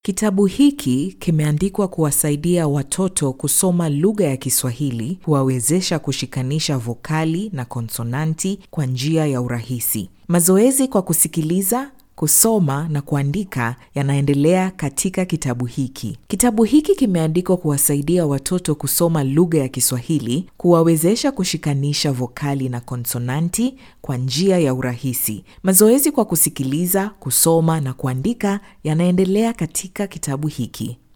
Kitabu hiki kimeandikwa kuwasaidia watoto kusoma lugha ya Kiswahili, kuwawezesha kushikanisha vokali na konsonanti kwa njia ya urahisi. Mazoezi kwa kusikiliza, kusoma na kuandika yanaendelea katika kitabu hiki. Kitabu hiki kimeandikwa kuwasaidia watoto kusoma lugha ya Kiswahili, kuwawezesha kushikanisha vokali na konsonanti kwa njia ya urahisi. Mazoezi kwa kusikiliza, kusoma na kuandika yanaendelea katika kitabu hiki.